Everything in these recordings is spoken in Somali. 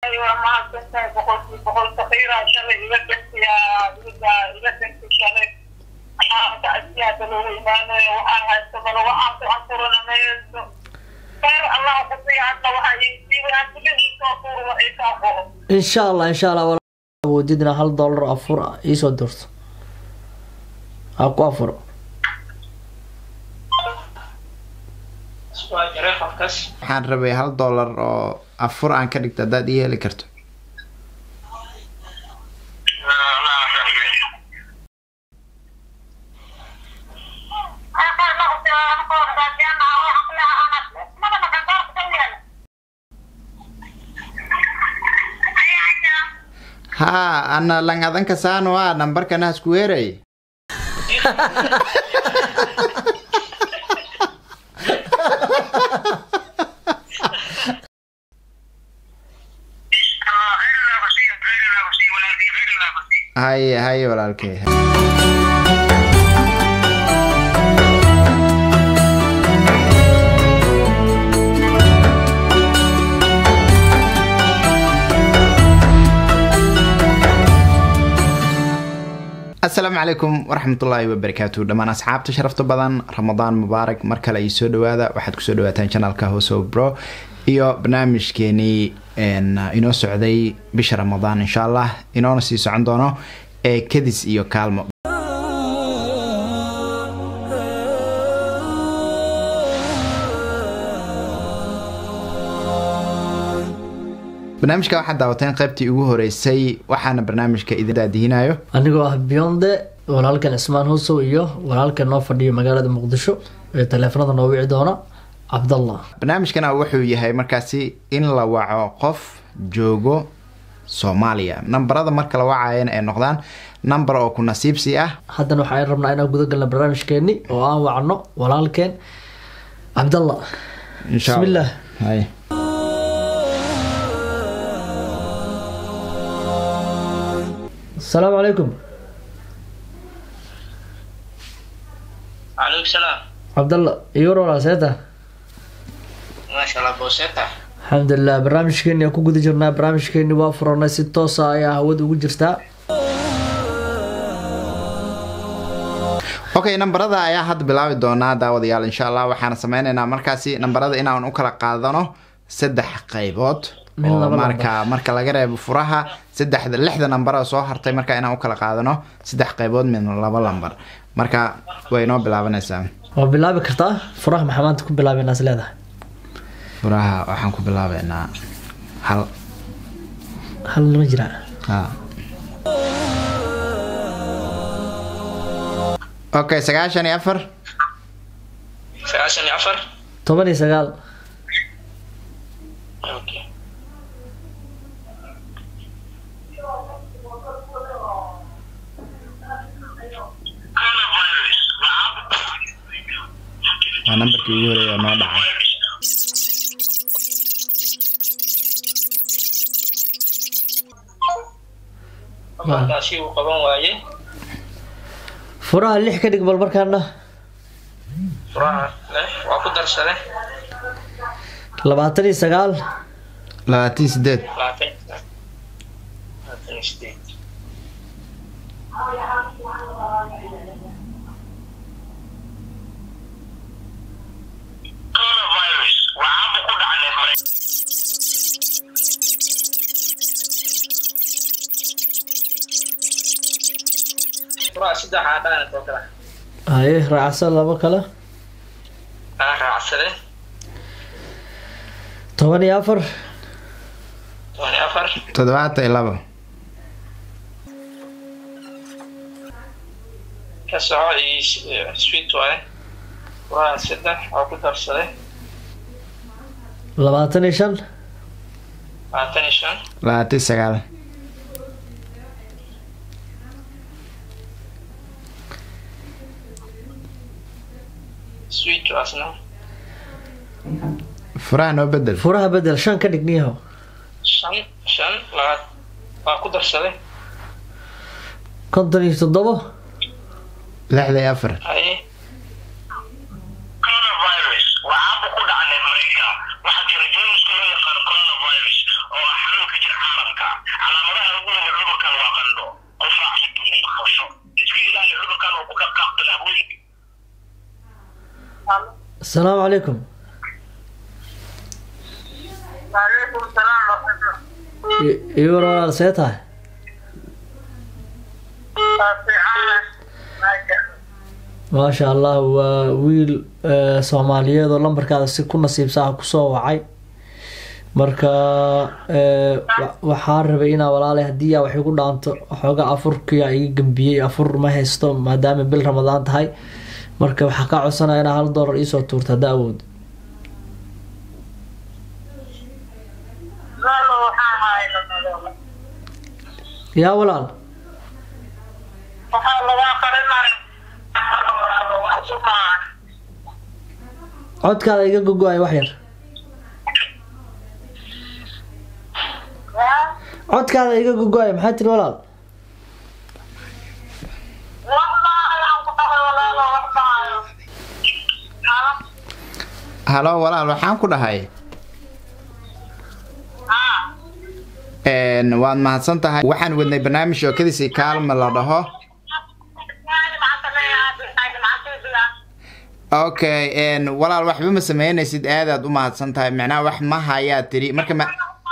waa mahadsantahay boqolkii boqol saqiiraa shalay iga dhentiyaa iga iga dhenti shalay waxaanka asiyaada loogu imaanayo waxaan haysto balo waxaan ku anfurana mayso khayr allah kusiya hadda waxaa iisiibay antigii soo tuurwa ay kaa qoro insha allah insha allah walaal awoodidna hal dollar afur ah iisoo dirto ha ku afuro waa jiray qofkaas waxaan rabay hal dollar oo afur aan ka dhigto haddaad ii heli karto haa ana lang adanka saano ah nambarkana hasku weeray haye haye walaalkay asalaamu calaykum waraxmatullaahi wabarakaatu dhammaan asxaabta sharafta badan ramadaan mubaarak mar kale ay soo dhawaada waxaad kusoo dhawaataan janaalka hoso bro iyo barnaamijkeenii een, inoo socday bisha ramadaan insha allah inoona sii socon doono ee kadis iyo kaalmo barnaamijka waxaad daawateen qaybtii ugu horeysay waxaana barnaamijka idin daadihinayo anigoo ah beyonde walaalkan cismaan husow iyo walaalkan noo fadhiyo magaalada muqdisho ee taleefanada noo wici doona cabdallah barnaamijkana wuxuu yahay markaasi in la waco qof joogo soomaaliya nambarada marka la wacayana ay noqdaan namber oo ku nasiibsi ah haddana waxaan rabnaa inaan guda galna barnaamijkeeni oo aan wacno walaalkeen cabdallah insha Allah. Bismillah. Hay. asalaamu calaykum calaykum salaam cabdallah iyo war walaal seeta maasha allah booseta alxamdulilah barnaamijkeeni aan ku guda jirnaa barnaamijkeeni waa furanay si toosa ayaa hawada ugu jirtaa okay nambarada ayaa hadda bilaabi doonaa daawadayaal insha allah waxaana sameyneynaa markaasi nambarada inaan u kala qaadano saddex qaybood Min oo laba marka marka laga reebo furaha saddexda lixda nambar oo soo hartay marka inaan u kala qaadano saddex qaybood min laba lambar marka way inoo bilaabanaysaa waa bilaabi kartaa furaha maxaa maanta ku bilaabeynaa is leedahay furaha waxaan ku bilaabeynaa hal hal ma jiraa ha okay sagaashan iyo afar sagaashan iyo afar toban iyo sagaal okay waa nambarkii ugu horeeya oo noo dhacay markaasi uu qaban waaye furaha lix ka dhig bal markaana furaha leh waa ku darsade labaatan iyo sagaal labaatan iyo sideed labaatan labaatan iyo sideed furaha saddexaa dhaana oo kale haye raacsan labo kale aa raacsade toban iyo afar toban iyo afar toddobaatan iyo labo ka soco iyo sweet waaye furaha saddex waa ku darsade labaatan iyo shan labaatan iyo shan labaatan iyo sagaal sweet waasna furaha noo bedel furaha bedel shan ka dhig niyahow shan shan labaad waa ku darsaday konton iyo toddobo lixda iyo afar haye coronavirus waa caabuq ku dhaca neef mareenka waxaa jira jeermiska loo yaqaano coronavirus oo ah xanuunka jira calaamadaha ugu weyn ee cudurkan waa qandho qufac iyo biyo qabasho iska ilaali cudurkan oo ku dhaqaaq tallaabooyinka asalaamu calaykum waalaikum salaam I- iyo war walaal see tahay maasha allah waa wiil eh, soomaaliyeed oo lambarkaada si ku nasiibsaha kusoo wacay marka eh, wa- waxaan rabay inaa walaalay haddii aa wax igu dhaanto waxooga afurkia iga gambiyey afur ma haysto maadaama bil ramadaan tahay marka waxaa kaa codsanaya inaa hal doolar iisoo tuurto haddaa awood yaa walaal waxaa lagaa qarinaya codkaada iga gogo-ay wax yar codkaada iga gogo-ay maxaa tiri walaal halo walaal waxaan ku dhahay Een, waad mahadsan tahay waxaan wadnay barnaamij oo kadisi kaalma la dhaho okay een, walaal waxba ma sameynaysid aadaad u mahadsan tahay macnaha wax ma hayaa tiri marka ma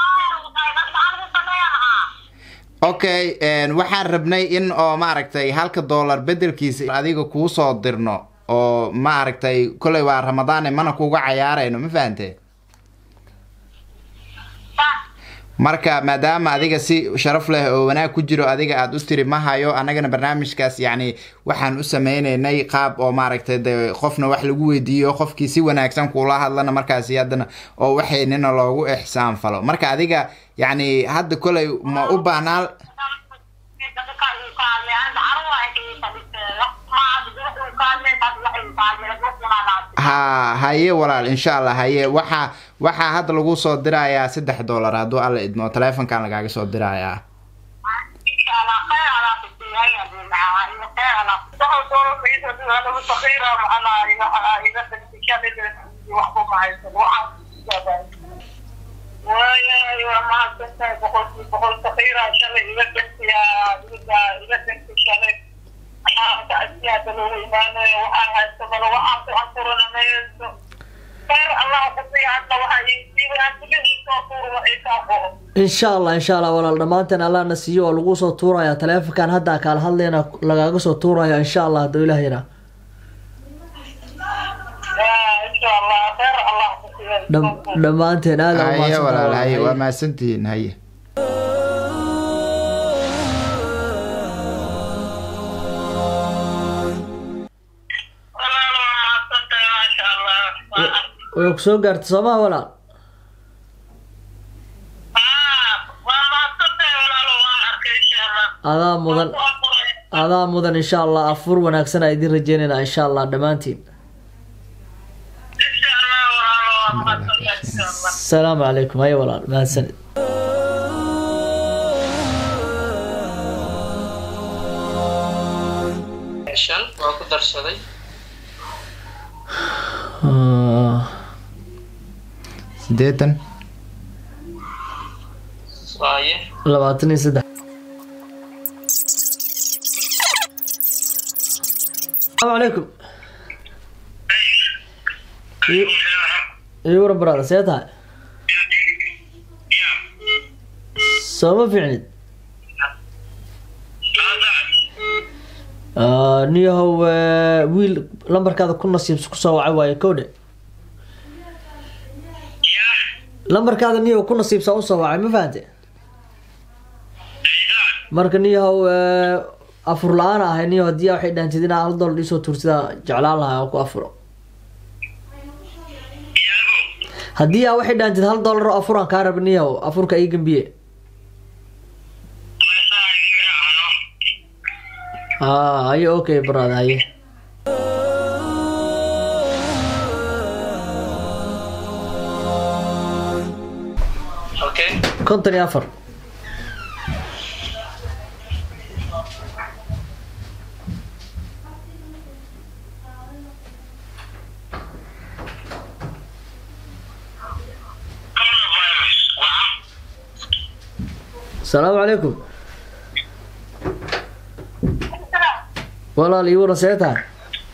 okay een, waxaan rabnay in oo maaragtay halka dollar bedelkiisa adiga kuu soo dirno oo maaragtay kolay waa ramadaane mana kuga cayaarayno ma fahante marka maadaama adiga si sharaf leh oo wanaag ku jiro adiga aada u tiri ma hayo annagana barnaamijkaas yacni waxaan u sameynaynay qaab oo maaragtay de qofna wax lagu weydiiyo qofkii si wanaagsan kuula hadlana markaasi haddana oo waxaynina loogu ixsaan falo marka adiga yacni hadda kolay ma u baahnaa ha haye walaal insha allah haye waxaa waxaa hadda lagu soo dirayaa saddex dollar hadduu alla idmo taleefonkan lagaaga soo dirayaa insha allah insha allah walaal dhammaanteen allahna siiyo oo lagu soo tuuraya taleefonkan hadda kaala hadlayna lagaaga soo tuuraya insha allah hadduu ilaah yaraa Dham- dhammaanteen aada u haye mahadsantahay walaal walaal. haye waa Haye. mahadsantihiin haye way ku soo gaartay soomaa walaal adaa mudan adaa mudan insha allah afur wanaagsan aa idin rajeynayna insha allah dhammaantiin asalaamu calaykum haye walaal mahadsanid shan waa ku darsaday Ah, sideetan waaye labaatan iyo saddex asalaamu calaykum iyo waran baraada see tahay sooma fiicnid Ah, niyahow eh, wiil lambarkaada ku nasiibs kusoo wacay waaye kowdhe lambarkaada niyahow ku nasiibsaa usoo wacay ma fahante marka niyahow eh, afur la-aan ahay niyahow haddii aa waxay dhahantid inaa hal dollar isoo tuursidaa jeclaan lahaa oo ku afuro haddii aa waxay dhahantid hal dollar oo afuraan kaa raba niyahow afurka ii gambiye ah haye okay brother haye okay konton iyo afar asalaamu calaykum walaal ii waran see tahay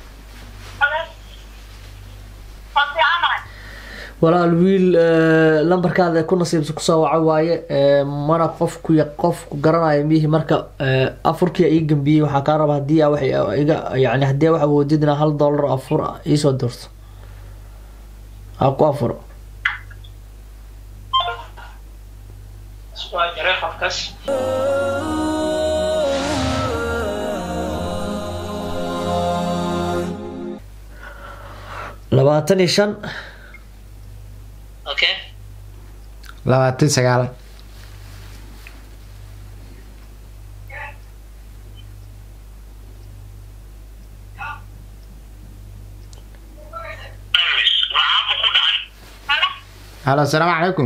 walaal wiil eh, lambarkaada ku nasiibsa kusoo waco waaye eh, mana qofku ya- qofku garanayo mihi marka eh, afurkii ii gambiyey waxaa kaa raba hadii aa wax iga yani hadii wax awoodid inaa hal dollar afur iisoo dirto ha ku afuro waa jaray qofkaas labaatan iyo shan okay labaatan sagaal halo asalaamu calaykum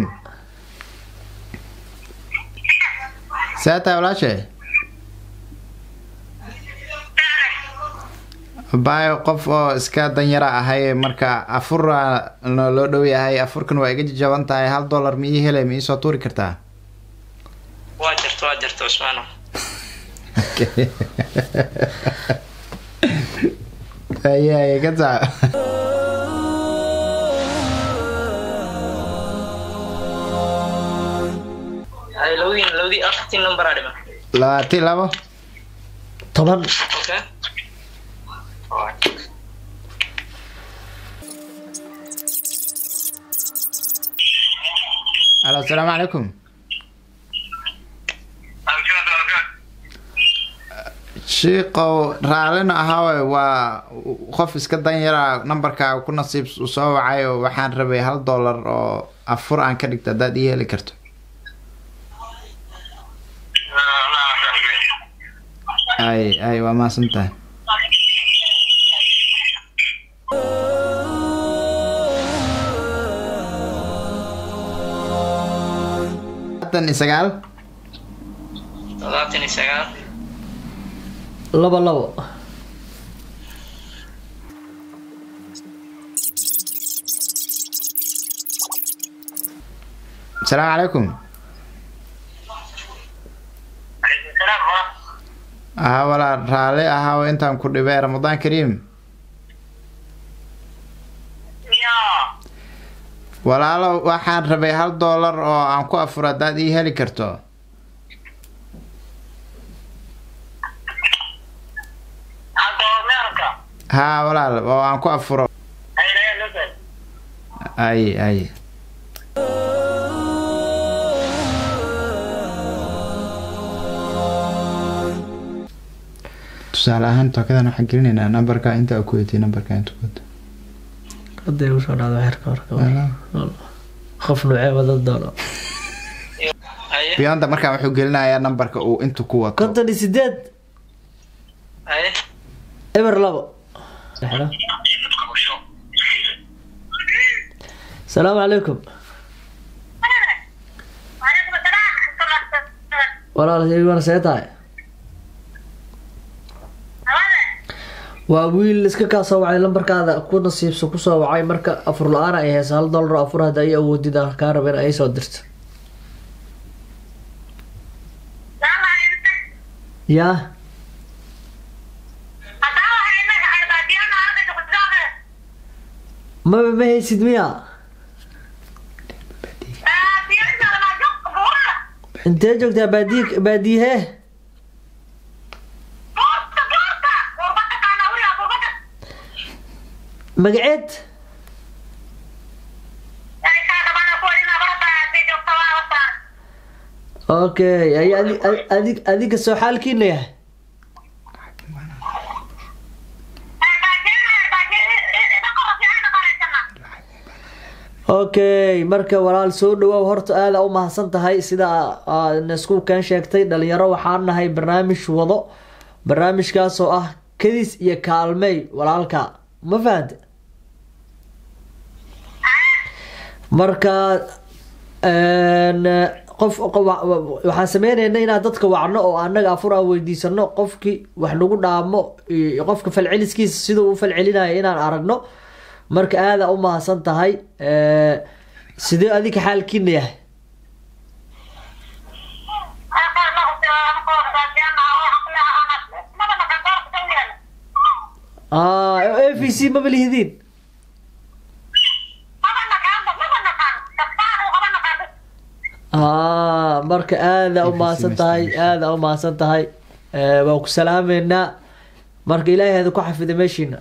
see tahay walaashe baayo qof oo iska danyara ahay marka afura no loo dhow yahay afurkan waa iga jajaban tahay hal dollar ma ii helay ma iisoo tuuri kartaa waa jirta waa jirta cusmaano aye aye ka taa hay labadiin labadii afartii number aa dhiman labaatan iyo labo toban okay halo asalaamu calaykum shiiqow raallina ahaawe waa qof iska danyara nambarkaaga ku nasiib u soo wacay oo waxaan rabay hal dollar oo afur aan ka dhigto haddaad ii heli karto ay ay waa mahadsan tahay labaatan iyo sagaal toddobaatan iyo sagaal laba labo asalaamu calaykum aha walaa raalli ahaawe intaan ku dhibay ramadaan kariim walaalo waxaan rabay hal dollar oo aan ku afuro haddaad ii heli karto haa walaal oo aan ku afuro ay ay tusaale ahaan tookadan waxaan gelinaynaa nambarka inta ku weytay nambarka inta ku weytay hadday usoo dhacdo xerka horka qof nuucee wada doono haye beyonda markaan wuxuu gelinayaa nambarka uu intu ku wato konton iyo sideed haye eber labo Dhexda. asalaamu calaykum walaal iwana see tahay waa wiil iska kaa soo wacay lambarkaada ku nasiibsa kusoo wacay marka afur la-aan ay haysa hal dollar oo afur hadda ay awoodid aan kaa raba in ay soo dirto yaa maba ma haysid miya intee joogtaa baadiy baadiyahee magaceed okay ay adi- adi- adig adiga soo xaalkiina yahay okay marka walaal soo dhawaaw horta aada u mahadsan tahay sida aad isku keen sheegtay dhalinyaro waxaan nahay barnaamij wado barnaamijkaas oo ah kadis iyo kaalmey walaalka ma fahante marka een, qof qof- waxaan sameynayna inaan dadka wacno oo anaga afur aan weydiisano qofkii wax nagu dhaamo iyo qofka falceliskiisa siduu u falcelinayo inaan aragno marka aada u mahadsan tahay Eh, sidee adika xaalkiina yahay v c maba lihidiin maba naqaanba maba naqaan kastaan maba naqaan aa marka aada u mahadsan tahay aada u mahadsan tahay Eh, waan ku salaameynaa marka ilaahay hada ku xafida meeshiina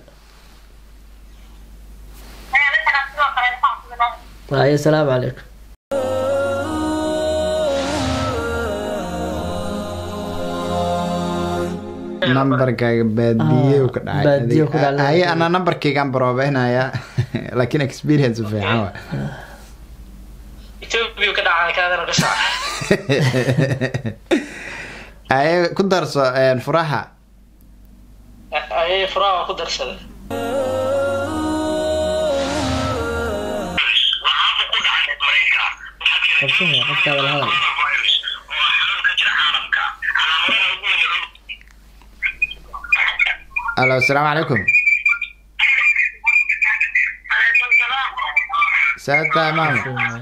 ayadana sidoo kale waxaan ku leeyahay ay asalaamu calaykum nambarkaaga baadiye Ah, ka dhacay baadiye ku dhacay. haye ana nambarkaygaan baroobeynaya laakiin experience fiican wa ethiopia ka dhacay kaadana ka saca haye ku darso een, furaha ayay furaha waa ku darsaday waxaaba ku dhacay maraykanka qabsana qofkaada la hadal coronavirus oo xanuun ka jira caalamka calaamadaha ugu weyn alo asalaamu calaykum calaykum salaam saa tahay maama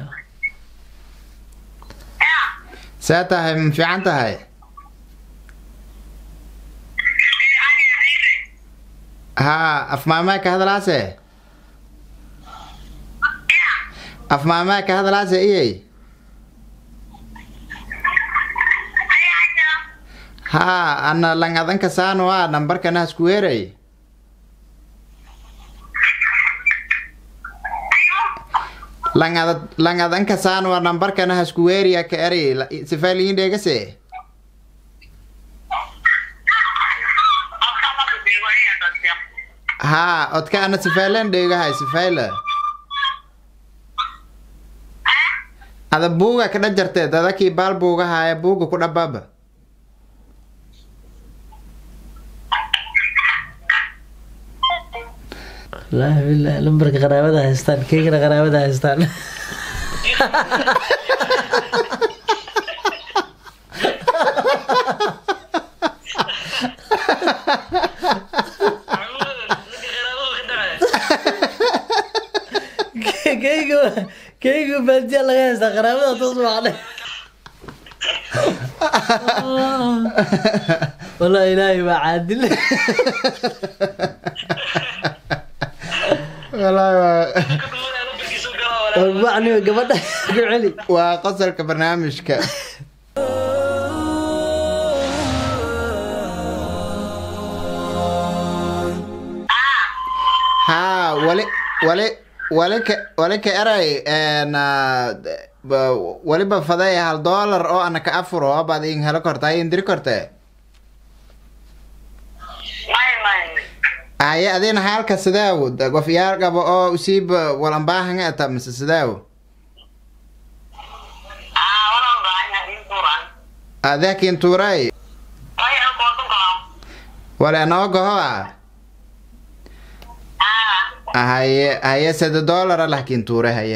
saa tahay ma fiican tahay haa afmaamaa ka hadalaase afmaamaa ka hadalaase iyey haa ana lang adanka saano a nambarkana hasku weeray lang ada lang adanka saano a nambarkana hasku weeriya ka eri sifaa liin dheegase haa odka ana sifailen dheegahay sifaila ada buuga ka dhajartee dadakii baal buugahaaya buuga ku dhababa wallaahi billahi lambarka qaraabada haystaan keygana qaraabada haystaan keyga keyga baadiya laga haystaa qaraabada toos macne wallahi ilaahay waa caadil Wallaahi waa- macni gabadha ku celi waa qosolka barnaamijka haa wali wali wali ka wali ka eray een, ah, ba- waliba faday hal dollar oo ana ka afuro baad in helo korta ay indiri korte may may aye adina halka sidaawo qof yaar qabo oo usiiba walan baahanga ata mise sidaawo ah walan baahanya inturan adeekin tuuray ay alkoodun kalam wale anoo goho ah ah haye haye sade dollara lahkin tuure haye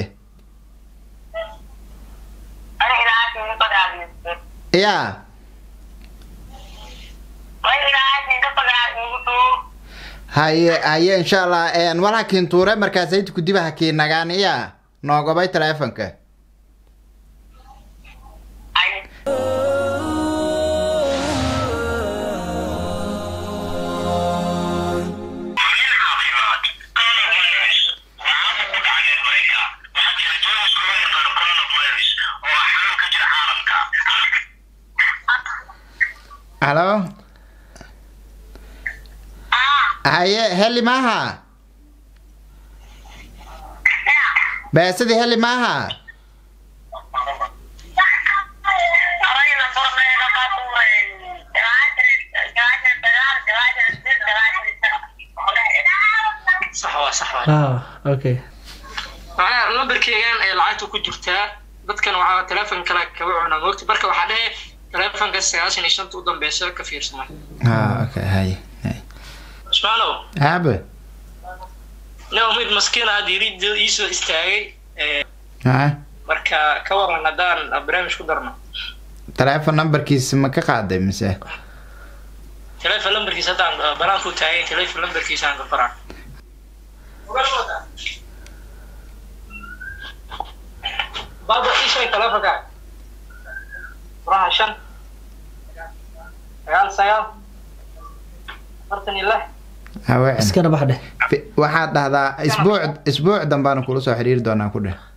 ana ilaahay ka pagaadiyay ya way ilaahay ka pagaadiyay haye haye insha allah een wal hakin tuure markaas ayti kudiba hakin nagaan iya noogobay teleefonka ay halo haye heli maaha beesadii heli maaha sax waa sax waa ah okay macnaha lambarkeygan ee lacagta ku jirtaa dadkan waxaa teleefon kale kaga cunaa moogta marka waxaa dhehe teleefonka sagaashan iyo shanta u dambeysa ka fiirsana ha okay haye haye ismaalow aabe nin mid maskiin ah diiridda iisoo istaagay ee, ha marka ka waran haddaan barnaamij ku darno teleefon numberkiisa ma ka qaaday mise teleefon lambarkiisa haddaan uh, banaanku taagay teleefon lambarkiisa aan ka qoraa baba ii sheeg teleefonka furaha shan sagaal sagaal afartan iyo lix haween iskana bax dheh Fi- waxaad dhahdaa isbuuc isbuuc dambaanu kula soo xiriiri doonaa ku dheh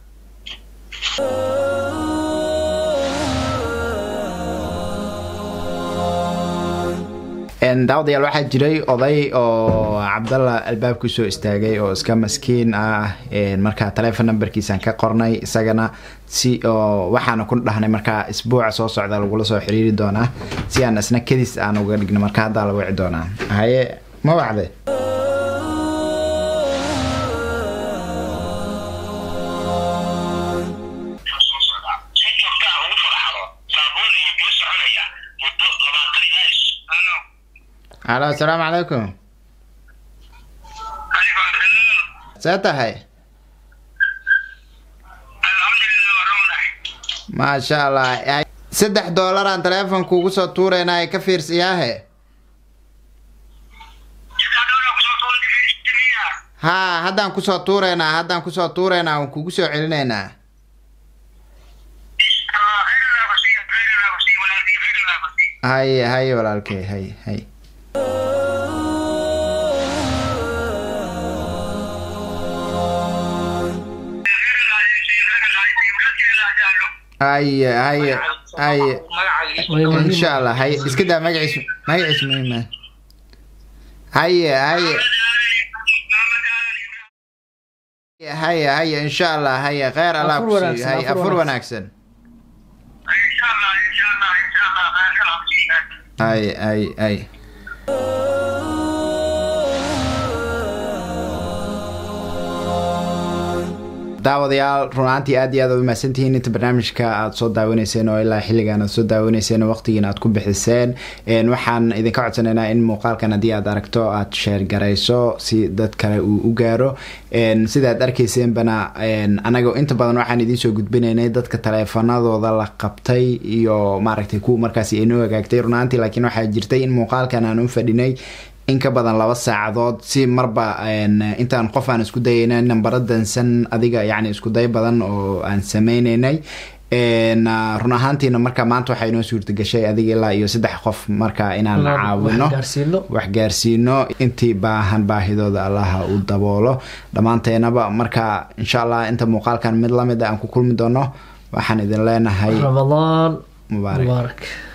Een, daawadayaal waxaa jiray oday oo cabdalla albaabku soo istaagay oo iska maskiin ah een, markaa telefon numberkiisaan ka qornay isagana si oo waxaana ku dhahnay markaa isbuuca soo socda lagula soo xiriiri doonaa si aan isna kadis aan uga dhigno marka haddaa la wici doonaa haye ma wacde si joogtaa ugu farxado saabuun iyo biyo soconaya muddo labaatan ilaa is ano halo asalaamu calaykum see tahay alxamdulilah warahmatullahi maasha allah Ay, saddex doolaraan telefonka ugu soo tuuraynaa ka fiirsiyaahe jidkaadhoona kusoo tuultimiya haa haddaan kusoo tuuraynaa haddaan kusoo tuuraynaa waan kugu soo celinaynaa inshallah khayrallah kusiiy khayrallah kusiiy walaalkii khayrallah kusiiy haye haye walaalkey haye haye khayrallah kusiiy khayrallah kusiiy walaalkii jaallo haye haye haye Way muhiim. insha allah haye iska daa magaciis magaciis muhiima haye haye haye haye insha allah haye kheyr allah Afur kusiiyo wanaagsan, haye afur afur wanaagsan. wanaagsan inshallah inshallah inshallah khayrallah kusiiy haye haye haye daawadayaal runaantii aad iyo aad aad umahadsantihiin inta barnaamijka aad soo daawanayseen oo ilaa xilligan aad soo daawanayseen oo waqtigiina aad ku bixiseen Een, waxaan idinka codsanaynaa in muuqaalkan haddii aad aragto aad sheer garayso si dad kale uu u gaaro Een, sida aad arkayseenbana een, anaga inta badan waxaan idiin soo gudbinaynay dadka taleefanadooda la qabtay iyo maaragtay kuwa markaasi inoo hagaagtay runaantii laakiin waxaa jirtay in muuqaalkan aan u fadhinay in ka badan laba saacadood si marba een, intaan qof aan isku dayayna nambaro dansan adiga yacni isku day badan oo aan sameynaynay Een, ah, run ahaantiina marka maanta waxaa inoo suurtagashay adiga ilaa iyo saddex qof marka inaan Inaan caawino wax gaarsiino. wax gaarsiino intii baahan baahidooda allaha u daboolo dhammaanteenaba marka insha allah inta muuqaalkan mid lamid a aan ku kulmi doono waxaan idin leenahay ramadaan mubaarak mubaarak